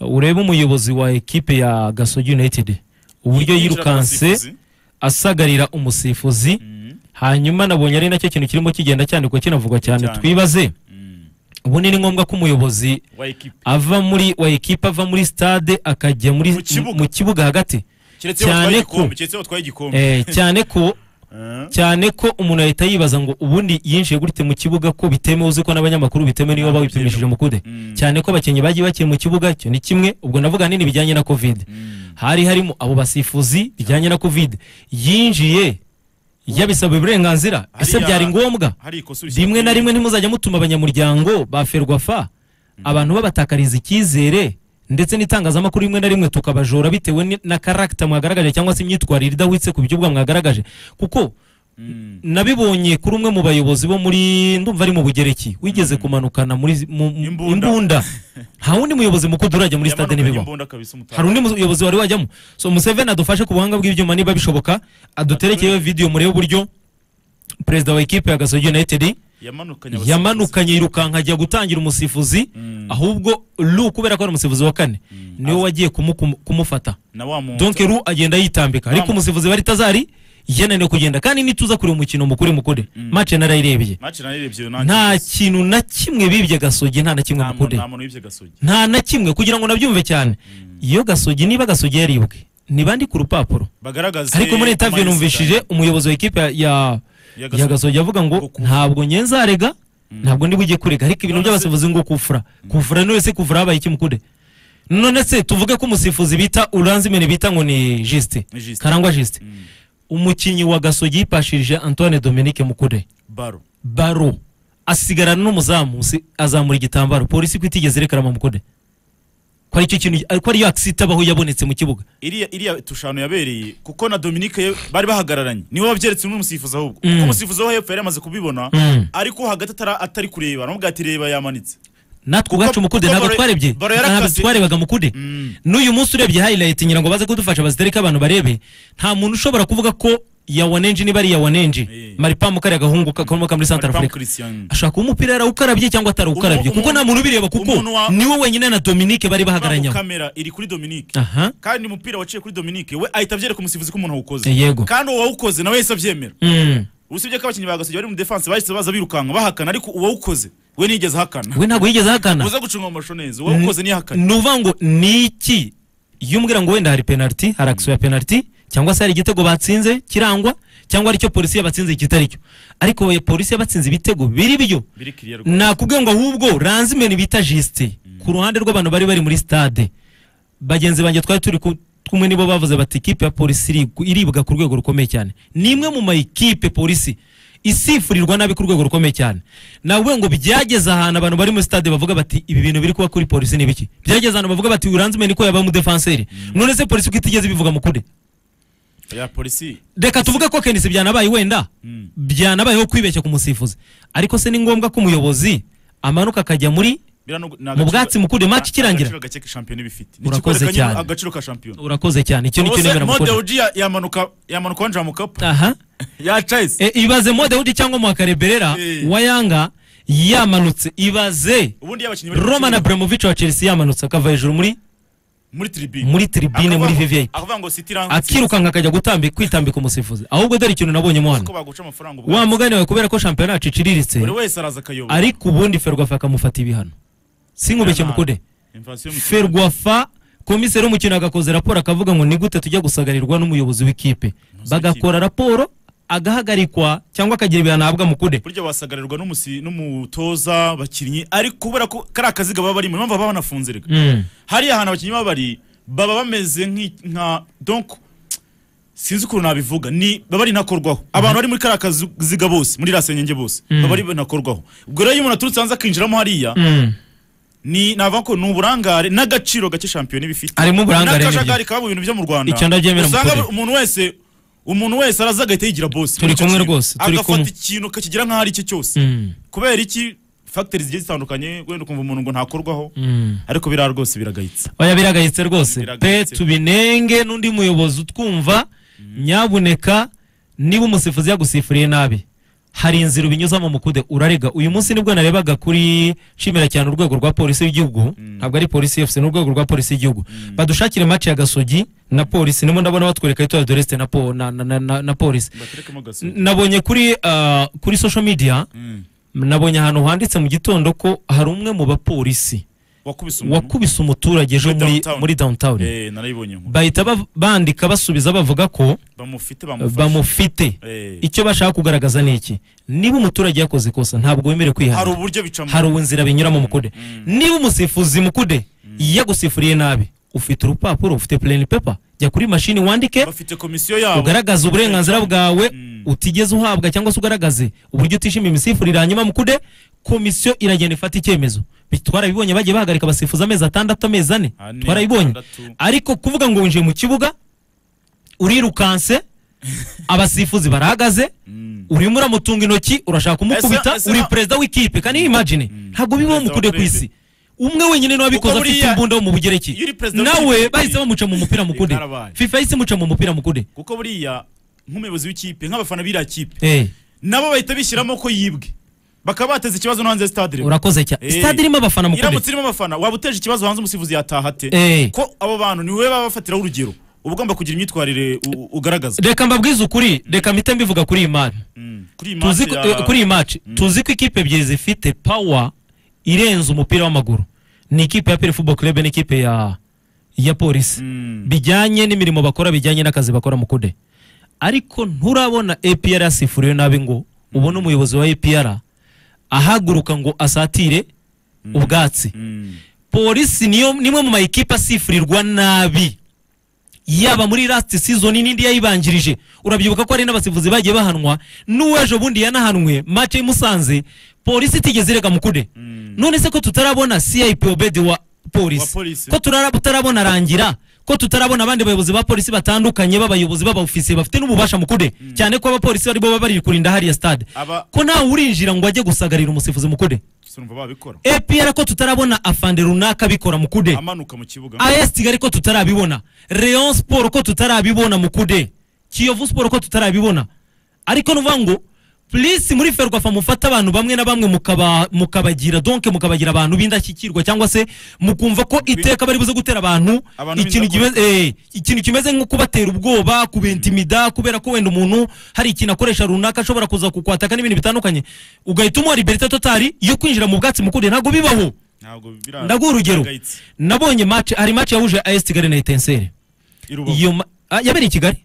urebe umuyobozi wa ekipe ya gasogi united uburyo yirukanse asagarira umusifuzi hanyuma nabonye ari nacyo kintu kirimo kigenda cyandikwa kinavugwa cyane Cyane. twibaze ubundi ni ngombwa ko umuyobozi ava muri wa ekipe ava muri stade akajya muri Mu kibuga. mu kibuga hagati keretse cyane batwaye ko- igikombe keretse batwaye igikombe Eh, cyane ko Ah. cyane ko umuntu ahita yibaza ngo ubundi yinjiye gute mu kibuga ko bitemewe uzi ko n'abanyamakuru bitemewe niyo babipimishije mu kude Mm. cyane ko abakinnyi bagiye bakiri mu kibuga icyo ni kimwe ubwo navuga nini bijyanye na covid Mm. hari harimo abo basifuzi bijyanye na covid yinjiye yabisaba uburenganzira ese Hariya- byari ngombwa hari ikosa urishyira rimwe kuri- na rimwe ntimuzajya mutuma abanyamuryango ba ferwafa abantu babatakariza icyizere ndetse n'itangazamakuru rimwe na rimwe tukabajora bitewe ni- na karagita mwagaragaje cyangwa se imyitwarire idahwitse ku byo ubwa mwagaragaje kuko Mm. nabibonye kuri umwe mu bayobozi bo muri ndumva ari mu bugereki wigeze kumanukana muri mu- mu- Imbunda. imbunda nta wundi muyobozi mukuru urajya muri stade Yamanukanye n'ibibaho imbunda kabisa umutaka. hari undi muyobozi wari wajyamo so museveni adufashe ku buhanga bw'ibyuma niba bishoboka aduterekeyeho video murebe uburyo perezida wa ekipe ya gasogi united yamanukanye abasifuzi. yamanukanye yirukanka ajya gutangira umusifuzi Mm. ahubwo lu kubera ko ari umusifuzi wa kane niwe wagiye kumu- kumu- kumufata na wa muntu donc ru agenda yitambika ariko umusifuzi wari tazari yananiwe kugenda kandi nituza kureba umukino mukuri mukure match narayirebye match nayirebye nta kintu na kimwe bibye gasogi nta na kimwe mukure nta muntu wibye gasogi nta na kimwe kugira ngo nabyumve cyane iyo gasogi niba gasogi yaribwe ntibandi ku rupapuro bagaragaze ariko muri interview ama numvishije umuyobozi wa ekipe ya- ya ya ya gasogi gasogi avuga ngo Kuku. ntabwo nyenzarega ntabwo ndi bujye kurega ariko ibintu None se- by'abasifuzi ngo kufura kufura ni wese kufura habaye iki mukude none se tuvuge ko umusifuzi bita uranzimene bita ngo ni jisite Ni Justin. karangwa jisite Mm. umukinnyi wa gasogi yipashirije antoine dominique mukude baro baro asigarana n'umuzamu si- azamura igitambaro polisi ko itigeze irekarama mukude ko aricyo kintu ariko ariyo akisita abaho yabonetse mu kibuga iriya iriya tushano yabereye kuko na Dominique ye- bari bahagararanye niwe wabyeretse n'umusifuzi ahubwo Mm. kuko umusifuzi wo hepfo yari amaze kubibona Mm. ariko hagati atara- atari kureba namubwira ati reba yamanitse natwe ubwacu mukude kuko ntabwo baro- twarebye baro yarakase. ntabwo twarebaga mukude Mm. n'uyu munsi urebye highlight ngira ngo baze kudufasha bazitereke abantu barebe nta muntu ushobora kuvuga ko yawanenji niba ari yawanenji Eh. maripamu kariya agahungu kakomoka muri Central Pamu Africa Christian ashaka kuba umupira yarawukarabye cyangwa atarawukarabye Umuntu- kuko nta muntu ubireba kuko umuntu wa- niwe wenyine na Dominique bari Bamu bahagararanye kamera iri kuri Dominique aha kandi umupira waciye kuri Dominique we ahita abyereka umusifuzi ko umuntu awukoze Eh, yego. kandi uwawukoze nawe yahise abyemera Mm. usibye ko abakinnyi ba gasogi bari mu defense bahise baza birukanka bahakana ariko uwawukoze we ntiyigeze ahakana we ntabwo yigeze ahakana uza gucunga amashusho neza uwawukoze ntiyahakane ni uvuga ngo ni iki iyo umbwira ngo wenda hari penaliti hari akisiyo ya penaliti cyangwa se hari igitego batsinze kirangwa cyangwa aricyo polisi yabatsinze ikitari cyo ariko we- polisi yabatsinze ibitego biri byo biri kiriya rwose nakubwiye ngo ahubwo ranzimeni bita jisite ku ruhande rw'abantu bari bari muri stade bagenzi banjye twari turi ku- kumwe nibo bavuze bati ikipe ya polisi iri- iribwa ku rwego rukomeye cyane ni imwe mu mayikipe polisi isifurirwa nabi ku rwego rukomeye cyane nawe ngo byageze ahantu abantu bari muri stade bavuga bati ibi bintu biri kuba kuri polisi ni biki byageze ahantu bavuga bati uranzimeni ko yaba umudefanseri none se polisi ko itigeze bivuga mukure ya polisi reka tuvuge ko kenisi byanabaye wenda Mm. byanabayeho kwibeshya ku musifuzi ariko se ni ngombwa ko umuyobozi amanuka akajya muri Biranogo- ni Mu agaciro- bwatsi mukuru, ni match ikirangira. agaciro gake shampiyona iba ifite Ni Urakoze ikikwereka nyine cyane. agaciro ka shampiyona urakoze cyane icyo nicyo Ubuse nemera Mode gukora Oji ya- yamanuka yamanuka wanje mu kapu aha yacayise E, ibaze modewudi cyangwa mwakareberera Eh. wa yanga yamanutse ibaze ubundi y'abakinnyi bari mu roman kibuga, abramovich wa chelsea yamanutse akava hejuru muri muri tribune muri tribune muri vvip akavuga ngo City irangutsitse. akirukanka akajya gutambika kwitambika umusifuzi ahubwo dore ikintu nabonyemo ko hano baguca amafaranga ubwo wa mugani wawe kubera ko shampiyona yacu iciriritse buri wese araza akayoba ariko ubundi ferwafa akamufata ibihano sinkubeshye Nabi. mukude Inflation mu kibuga. ferwafa komiseri w'umukino agakoze raporo akavuga ngo ni gute tujya gusagarirwa n'umuyobozi w'ikipe bagakora raporo agahagarikwa cyangwa akagira ibihano ahabwa mukude burya wasagarirwa n'umusi- n'umutoza abakinnyi ariko kubera ko kari akaziga baba barimo impamvu baba banafunze rega Mm. hariya ahantu abakinnyi baba bari baba bameze nk'i- nka donc sinzi ukuntu nabivuga ni baba ari nakorwaho abantu bari muri kariya kaziga bose muri iriya senyenge bose baba ari nakorwaho ubwo rero iyo umuntu aturutse hanze akinjiramo hariya Mm. ni navuga ko ni uburangare n'agaciro gake shampiyona iba ifite Harimo uburangare n'akajagari kaba mu bintu byo mu Rwanda Icyo ndabyemera usanga mukore. umuntu wese umuntu wese araza agahita yigira bosi Turi muri icyo kumwe kintu. rwose, turi agafata kumwe. ikintu akakigira nk'aho ari icye cyose Mm. kubera iki fagiteri zigiye zitandukanye wenda ukumva umuntu ngo ntakorwaho Mm. ariko biriya rwose biragayitse oya biragayitse rwose pe Biragayitse. tubinenge n'undi muyobozi utwumva nyabuneka niba umusifuzi yagusifuriye nabi hari inzira ubinyuzamo mukude urarega uyu munsi nibwo narebaga kuri nshimira cyane urwego rwa polisi y'igihugu ntabwo ari polisi yose ni urwego rwa polisi y'igihugu badushakire match ya gasogi na polisi nimo ndabona batwereka yitwa doreste na, po, na, na, na, na, na polisi baterekemo gaso N- nabonye kuri ah, kuri social media Mm. nabonye ahantu handitse mu gitondo ko hari umwe mu bapolisi wakubise umuntu wakubise umuturage ejo Muri muri downtown. muri downtown eh narayibonye nkuru bahita ba- bandika basubiza bavuga ko bamufite eh, bamufashe bamufite Eh, icyo bashaka kugaragaza ni iki niba umuturage yakoze ikosa ntabwo wemerewe hari kwihana uburyo bicamo hari inzira binyuramo mukude Mm. niba umusifuzi mukude yagusifuriye nabi ufite urupapuro ufite plain paper jya kuri mashini wandike bafite komisiyo yabo ugaragaze uburenganzira bwawe Mm. utigeze uhabwa cyangwa se ugaragaze uburyo utishimiye imisifurire hanyuma mukude komisiyo iragenda ifata icyemezo Bi- twarabibonye bagiye bahagarika abasifuzi amezi atandatu amezi ane Ane, twarabibonye atandatu. ariko kuvuga ngo winjiye mu kibuga urirukanse abasifuzi barahagaze Mm. urimo uramutunga intoki urashaka kumukubita Ese- ese- uri perezida w'ikipe kandi imagine ntabwo bibaho Perezida wa mukude ku isi umwe wenyine niwe wabikoze Kuko afite buriya- imbunda yo mu bugereki iyo uri perezida nawe w'ikipe- bahise bamuca mu mupira mukude Karabaye. fifa yahise imuca mu mupira mukude kuko buriya nk'umuyobozi w'ikipe nk'abafana b'iriya kipe Eh. nabo bahita bishyiramo ko yibwe bakaba bateze ikibazo no hanze ya stade rero urakoze cyane Eh. stade irimo abafana mukuru iramutse irimo abafana waba uteje ikibazo hanze umusifuzi yataha ate Eh. ko abo bantu ni wowe baba bafatiraho urugero uba ugomba kugira imyitwarire u- u- ugaragaza reka mbabwize ukuri reka mpite mbivuga kuri iyi mari Mm. kuri iyi tuzi ko, match ya- eh, kuri iyi match tuzi ko ikipe ebyiri zifite power irenze umupira w'amaguru ni ikipe ya Pele Football Club n'ikipe ya ya polisi Mm. bijyanye n'imirimo bakora bijyanye n'akazi bakora mu kude ariko nturabona APR yasifuriwe nabi ngo ubone umuyobozi wa APR ahaguruka ngo asatire ubwatsi Mm. polisi niyo nimwe mu mayikipe asifurirwa nabi yaba muri last season n'indi yayibanjirije urabyibuka ko hari n'abasifuzi bagiye bahanwa n'uwejo bundi yanahanwe match imusanze polisi itigeze irega mukude none se ko tutarabona CIP obedi wa Wa polisi polisi. ko turara- tutarabona rangira ko tutarabona abandi bayobozi ba polisi batandukanye b'abayobozi b'abaofisiye bafite n'ububasha mukude cyane ko abapolisi aribo baba bari kurinda hariya stade aba ko ntawe urinjira ngo ajye gusagarira umusifuzi mukude sinumva babikora APR ko tutarabona afande runaka bikora mukude amanuka mu kibuga AS Kigali ko tutarabibona Rayon Sport ko tutarabibona mukude Kiyovu Sport ko tutarabibona ariko nuvuga ngo please muri ferwafa mufata abantu bamwe na bamwe mukaba mukabagira donc mukabagira abantu b'indashyikirwa cyangwa se mukumva ko iteka bari buze gutera abantu Abantu ikintu kimeze eh, ikintu kimeze nko kubatera ubwoba kubentimida kubera ko wenda umuntu hari ikintu akoresha runaka ashobora kuza kukwataka n'ibintu bitandukanye ugahita umuha liberite totali yo kwinjira mu bwatsi mukude ntabwo bibaho ntabwo bira ndaguha urugero birahagaritse. nabonye match hari match yahuje AS Kigali na Etincelle I Rubavu. iyo ma- ah, yabereye i Kigali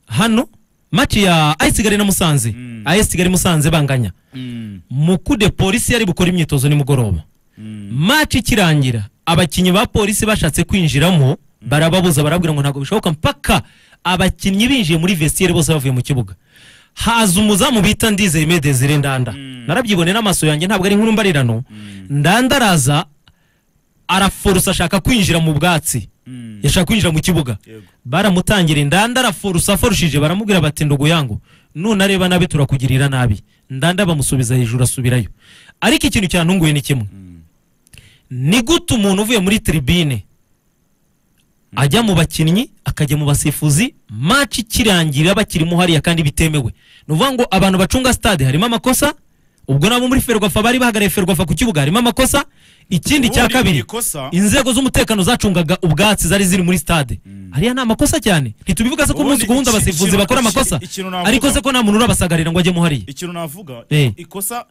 hano match ya AS Kigali na Musanze Mm. AS Kigali Musanze banganya Mm. mukude polisi yari bukora imyitozo nimugoroba Mm. match ikirangira abakinnyi ba polisi bashatse kwinjiramo barababuza barabwira ngo ntabwo bishoboka mpaka abakinnyi binjiye muri vestiaire bose bavuye mu kibuga haza umuzamu bita ndizeye me desire ndanda narabyiboneye n'amaso yanjye ntabwo ari inkuru mbarirano ndanda araza araforosa ashaka kwinjira mu bwatsi Mm. yashaka kwinjira mu kibuga Yego. baramutangira indanda araforosa aforushije baramubwira bati ndugu yangu none areba nabi turakugirira nabi ndanda bamusubiza hejuru asubirayo ariko ikintu cyantunguye ni kimwe ni gute umuntu uvuye muri tribine ajya mu bakinnyi akajya mu basifuzi match ikirangira bakirimo hariya kandi bitemewe ni ukuvuga ngo abantu bacunga stade harimo amakosa ubwo nabo muri ferwafa bari bahagariye ferwafa ku kibuga harimo amakosa ikindi cya Ubundi kabiri ikosa- inzego z'umutekano zacungaga ubwatsi zari ziri muri stade hariya ni amakosa cyane ntitubivuga se ko Ubundi umunsi ku wundi iki- abasifuzi ikintu- bakora iki- amakosa ikintu navuga- ariko se ko nta muntu urabasagarira ngo ajyemo hariya ikintu navuga Eh. ikosa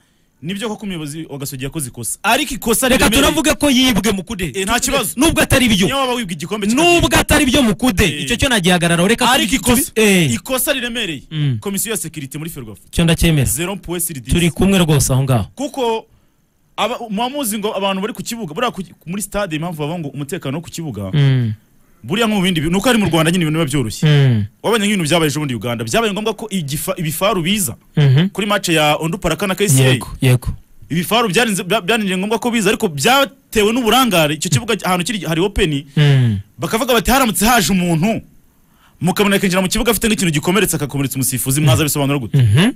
nibyo koko umuyobozi wa gasogi yakoze ikosa ariko ikosa reka riremereye. turavuge ko yibwe mukude Eh, nta kibazo. nubwo atari byo niyo waba wibwa igikombe nubwo atari byo mukude Eh. icyo cyo nagihagararaho reka ariko ikosa Eh, ikosa riremereye Mm. komisiyo ya sekirite muri ferwafa cyo ndacyemera zero puwe siridisi turi kumwe rwose aho ngaho kuko aba- muba muzi ngo abantu bari ku kibuga buriya ku- muri stade impamvu bavuga ngo umutekano wo ku kibuga Mm, buriya nko mu bindi bi- ni uko ari mu rwanda nyine ibintu biba byoroshye mm, wabonye nk'ibintu byabaye ejo bundi uganda byabaye ngombwa ko igifa- ibifaru biza mhm. kuri mace ya onduparaka na kcl yego yego ibifaru byarinze- bya- byarinjiye ngombwa ko biza ariko byatewe n'uburangare icyo kibuga ahantu kiri hari openi Mm, bakavuga bati haramutse haje umuntu mukabona akinjira mu kibuga afite nk'ikintu gikomeretse akakomeretsa umusifuzi mwaza bisobanura gute mhm.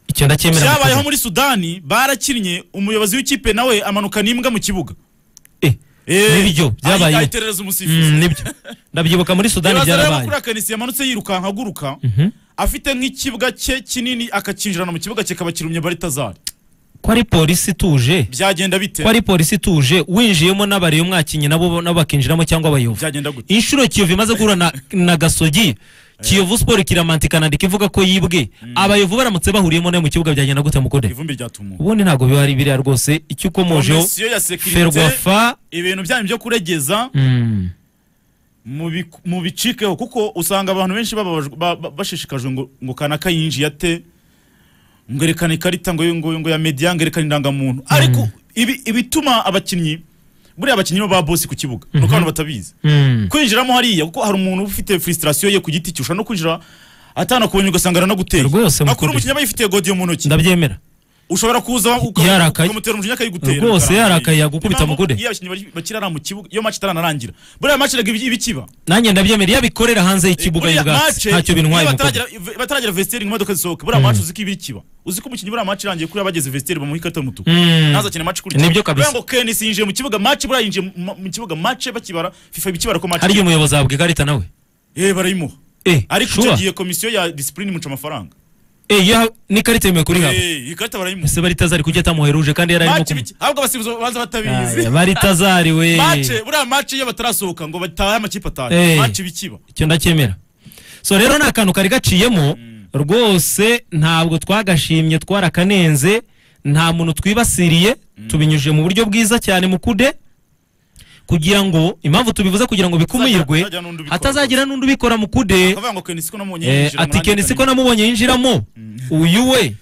icyo ndacyemera byabayeho Mukude. muri sudani barakinnye umuyobozi w'ikipe nawe amanuka n'imbwa mu kibuga Eh, Nibyo, byabayeho. ayiterereza umusifuzi mm, nibyo ndabyibuka muri sudani Ibaze rero byarabaye kuri akanisi yamanutse yirukanka aguruka Mhm. afite nk'ikibuga cye kinini akacyinjirana mu kibuga kikaba kirumye baritazari ko ari polisi ituje byagenda bite ko ari polisi ituje winjiyemo n'abareyo mwakinye nabo nabo bakinjiramo cyangwa abayovu byagenda gute inshuro kiyovu imaze guhura na, na gasogi kiyovu siporo kiramantikana ndika ivuga ko yibwe abayovu baramutse bahuriyemo nayo mu kibuga byagenda gute mukode ivumbi ryatumuwe ubundi ntabwo bihari biriya rwose icyo ukomojeho komisiyo ya sekirite ferwafa ibintu byanyu byo kuregeza mm, mubi- mubicikeho kuko usanga abantu benshi bababajwe- ba- ba- bashishikajwe ngo ngo kanaka yinjiye ate ngerekana ikarita ngo ngo ngo ya media ngerekana indangamuntu ariko ibi- ibituma abakinnyi buriya abakinnyi bo ba bosi ku kibuga nuko abantu batabizi mm. kwinjiramo hariya kuko hari umuntu uba ufite frustration ye ku giti cye ushobora no kwinjira atanakubonye ugasanga aranaguteye Rwose akuri mukuru. umukinnyi aba yifitiye godiyo mu ntoki ndabyemera ushobora kuza uka- Yarakaye. ukamutera umujinya akayigutera Rwose yarakaye, yagukubita Impamvu mugude. iyo abakinnyi bari- bakirara mu kibuga iyo match itaranarangira buriya match rega ibi- ibikiba nanjye ndabyemera iyo abikorera hanze y'ikibuba Buriya y'ubwatsi match, ntacyo bintwaye iyo mukode bataragera- bataragera vestiaire ngo imodoka zisohoke buriya match uzi ko iba ikiba uzi ko umukinnyi buriya match irangiye kuriya bageze vestiaire bamuha ikarita y'umutuku Mm. ntazakine match kurya Nibyo kabisa. buriya ngo Kenes yinjiye mu kibuga match buriya yinjiye mu- mu kibuga match bakibara FIFA ibikibara ko match harya umuyobozi ahabwa ikarita nawe eh barayimuha eh ariko icyo shuwa gihe komisiyo ya disipurine imuca amafaranga eh iyo n'ikarita yemewe kuri haba Eh, ikarita barayimuha ese baritazari kujya atamuheruje kandi yari arimo mace kumu- biki ahubwo abasifuzi babanza batabizi Aya, baritazari we mace buriya mace iyo batarasohoka ngo batahe amakipe atanu Eh. mace bikiba icyo ndacyemera so rero ni akantu kari gaciyemo rwose ntabwo twagashimye twarakarenze nta muntu twibasiriye tubinyujije mu buryo bwiza cyane mu kude kugira ngo impamvu tubivuze kugira ngo bikumirwe Hatazagira n'undi ubikora. hatazagira n'undi ubikora mu kude akavuga ngo kenisi ko namubonye Eh, yinjira ati umunani kenisi ko atanu." namubonye yinjiramo uyu we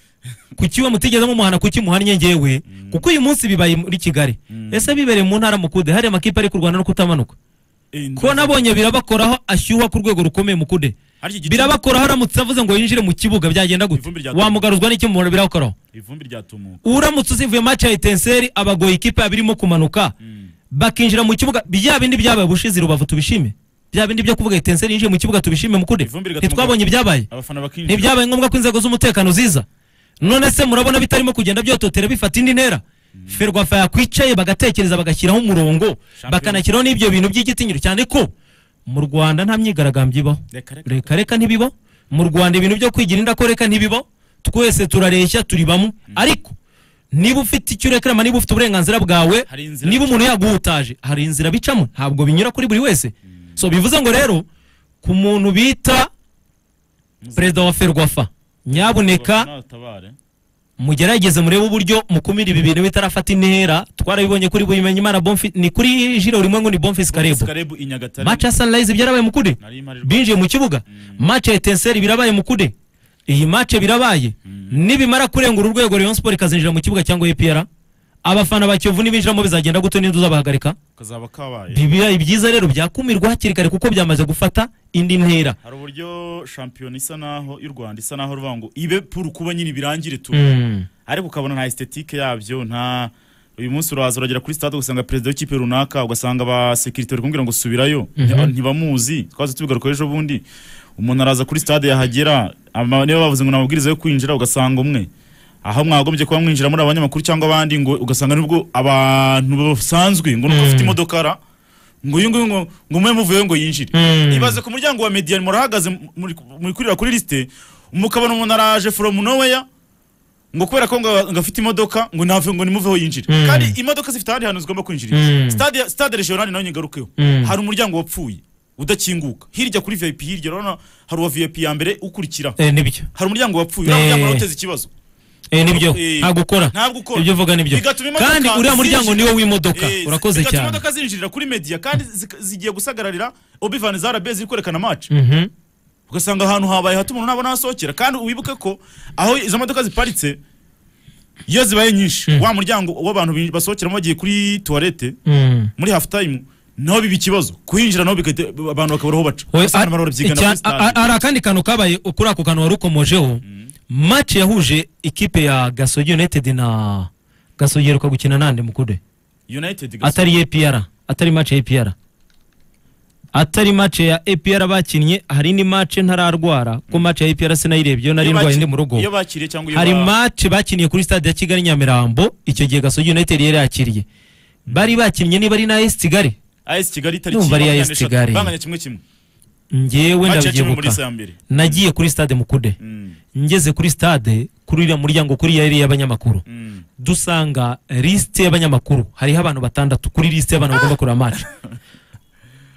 kuki we mutigeze mumuhana kuki muhannye ngewe kuko uyu munsi bibaye muri kigali ese bibereye mu ntara mu kude hariya amakipe ari kurwana no kutamanuka Eh, ko nabonye birabakoraho ashyuha ku rwego rukomeye mu kude harya igiti- birabakoraho aramutse avuze ngo yinjire mu kibuga byagenda gute Ivumbi ryatumye. wamugaruzwa n'iki mubona birabakoraho ivumbi ryatumuka uramutse uzivuye maci ya etenseri abagoye ikipe birimo kumanuka bakinjira mu kibuga bya bindi byabaye ubushize i rubavu tubishime bya bindi byo kuvuga etenseri yinjiye mu kibuga tubishime mu kude Ivumbi rigatumuka. ntitwabonye ibyabaye abafana bakinjira ntibyabaye ngombwa ko inzego z'umutekano ziza none se murabona bitarimo kugenda byototera bifata indi ntera ferwafa yakwicaye bagatekereza bagashyiraho umurongo bakanashyiraho n'ibyo bintu by'igitinyiro cyane ko mu rwanda nta myigaragambyo ibaho Reka, reka. reka reka ntibibaho mu rwanda ibintu byo kwigira indako reka ntibibaho twese turareshya turi bamwe ariko niba ufite icyo urekerama niba ufite uburenganzira bwawe Hari inzira niba umuntu yaguhutaje hari inzira bicamo ntabwo binyura kuri buri wese so bivuze ngo rero ku muntu bita perezida wa ferwafa nyamuneka natabare mugerageze murebe uburyo mukumira ibi bintu bitarafata intera twarabibonye kuri buyimenya imana bonfi ni kuri jire urimo ngo ni bonfisi karebo sikarebu i nyagatare mace ya sunrise byarabaye mukude nari imarirwa binjiye mu kibuga mace ya etenseri birabaye mukude iyi mace birabaye nibimara kurengura urwego rayon sport ikazinjira mu kibuga cyangwa epr abafana ba kiyovu nibinjiramo bizagenda gute n'inzu uzabahagarika kazaba kabaye bibaye byiza rero byakumirwa hakiri kare kuko byamaze gufata indi ntera hari uburyo shampiyona isa naho y'u rwanda isa naho ruvuga ngo ibe puru kuba nyine birangire tu Mm. ariko ukabona nta estetike yabyo nta uyu munsi uraza uragera kuri stade ugasanga perezida w'ikipe runaka ugasanga aba sekirite bari kumubwira ngo subirayo Nti- ntibamuzi twaze tubigarukaho ejo bundi umuntu araza kuri stade yahagera ama- niba bavuze ngo ni amabwiriza yo kwinjira ugasanga umwe aho mwagombye kuba mwinjira muri abanyamakuru cyangwa abandi ngo ugasanga nibwo abantu basanzwe ngo nuko afite imodoka ara ngo uyu nguyu ngo ngo mube muvuyeyo ngo yinjire Mm. ibaze ku muryango wa median murahagaze muri- muri kurira kuri lisite mukabona umuntu araje from nowhere ngo kubera ko ngo ngo afite imodoka ngo nave ngo nimuveho yinjire Mm. kandi imodoka zifite ahandi hantu zigomba kwinjirira Mm. stade stade regional nayo nyagarukeho Mm. hari umuryango wapfuye udakinguka hirya kuri VIP hirya urabona hari uwa VIP ya mbere ukurikira Eh, nibyo hari umuryango wapfuye Eh. uriya muryango wari uteze ikibazo Eh, nibyo Eh, ntabwo ukora ntabwo ukora ibyo uvuga nibyo Bigatuma imodoka kandi uriya muryango zinjira- niwo w'imodoka Eh, urakoze bigatuma cyane imodoka zinjirira kuri media kandi zik- zigiye gusagararira obivani za RB ziri kwerekana match Mhm. ugasanga ahantu habaye hato umuntu nabona hasohokera kandi wibuke ko aho izo modoka ziparitse iyo zibaye nyinshi wa muryango w'abantu bi- basohokeramo bagiye kuri tuwarete Mm. muri half time naho biba ikibazo kuhinjira naho bigahita- abantu bakabura aho baca We- Ugasanga abantu barabyigana icya- kuri stade. a- a- hari akandi kantu kabaye kuri ako kantu wari ukomojeho match yahuje ikipe ya gasogi united na gasogi iheruka gukina nande mukude United gusa. atari epr atari match ya epr atari match ya epr bakinnye hari indi match ntararwara ko match ya epr sinayirebye iyo nari Iyo ndwaye baki- ndi mu rugo iyo bakiriye cyangwa iyo hari ba- match bakiniye kuri stade ya kigali nyamirambo icyo gihe gasogi united yari yakiriye bari bakinnye niba ari na es kigali AS Kigali itariki Ndumva ari iya makumyabiri AS n'eshatu. Kigali. banganya kimwe kimwe ngewe haceceme muri ndabyibuka sambiri nagiye kuri stade mukude Mm, ngeze kuri stade kuri uriya muryango kuri yari y'abanyamakuru mm. dusanga lisite y'abanyamakuru hariho abantu batandatu kuri lisite y'abantu bagomba kureba amacu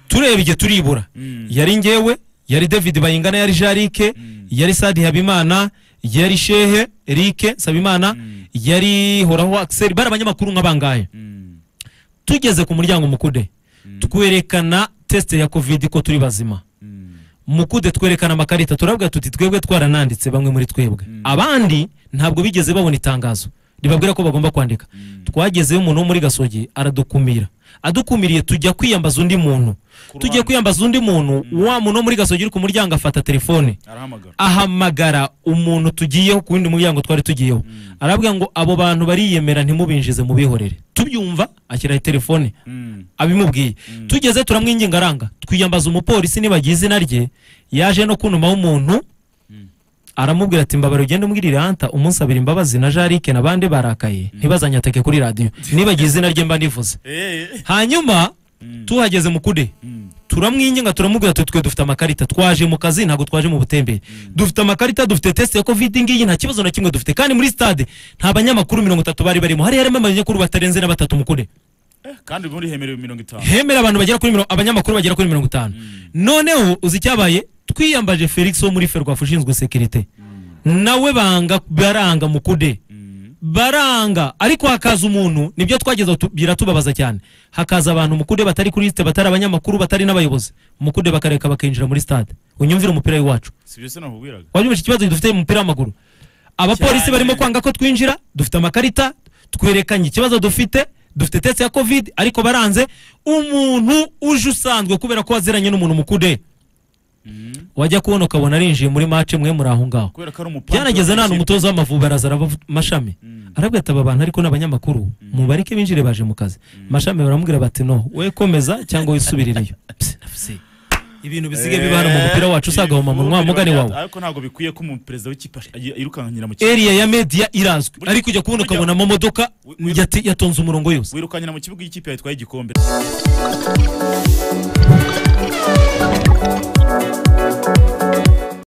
tureba igihe turibura Mm. yari ngewe yari david bayingana yari jarike yari sadi habimana yari shehe erike sabimana yari horaho akiseri bari abanyamakuru nk'abangahe Mm, tugeze ku muryango mukude twerekana tesite ya kovide ko turi bazima mm, mukude twerekana amakarita turabwira tuti twebwe twarananditse bamwe muri twebwe abandi ntabwo bigeze babona itangazo ribabwira ko bagomba kwandika twagezeyo umuntu wo muri gasogi aradukumira adukumiriye tujya kwiyambaza undi muntu tugiye kwiyambaza undi muntu wa muntu wo muri gasogi uri ku muryango afata telefone arahamagara ahamagara umuntu tugiyeho ku wundi muryango twari tugiyeho arabwira ngo abo bantu bariyemera ntimubinjize mubihorere tubyumva ashyiraho telefone Mm, abimubwiye tugeze turamwinginga aranga twiyambaza umupolisi nibagiye izina rye yaje no kunumaho umuntu aramubwira ati mbabara ugende umbwirire hanta umunsi abiri imbabazi na jarike n'abandi barakaye ntibazanyateke kuri radiyo nibagiye izina rye mba nivuze eh, hanyuma Mm. tuhageze mukude mm, turamwinginga turamubwira tuti twe dufite amakarita twaje mu kazi ntabwo twaje mu butembere dufite amakarita dufite test ya covid ngiyi nta kibazo na kimwe dufite kandi muri stade nta banyamakuru mirongo itatu bari barimo hari harimo abanyamakuru batarenze na batatu mukude eh, kandi muri hemerewe mirongo itanu hemera abantu bagera kuri mirongo abanyamakuru bagera kuri mirongo itanu noneho uzi icyabaye twiyambaje felix wo muri ferwafa ushinzwe sekirite nawe banga baranga mukude Mm, baranga ariko hakaza umuntu nibyo twageze tu- biratubabaza cyane hakaza abantu mukude batari kuri lisite batari abanyamakuru batari n'abayobozi mukude bakareka bakinjira muri stade unyumvire umupira w'iwacu si byo se nakubwiraga wabyumvise ikibazo dufite mu mupira w'amaguru abapolisi Cyane. barimo kwanga ko twinjira dufite amakarita twerekanye ikibazo dufite dufite tese ya covid ariko baranze umuntu uje usanzwe kubera ko waziranye n'umuntu mukude Mm, wajya kubona ukabona arinjiye muri mace mwe muri aho ngaho kubera ko ari umupangu byanageze nta n'umutoza w'amavubi araza araba mashami arabwira ati aba bantu ariko n'abanyamakuru mubareke binjire baje mu kazi mashami baramubwira bati no we komeza cyangwa wisubirireyo Psi, nafsi. ibintu bisige biba hano mu mupira wacu usagahoma mu munwa mugane wawe ariko ntabwo bikwiye ko umuperezida w'ikipe aji- yirukankira mu kibuga eriya ya media irazwi Burya- ariko ujya kubona burya- ukabona amamodoka Wi- wi- yati- yatonze umurongo yose wirukankira mu kibuga y'ikipe yatwaye igikombe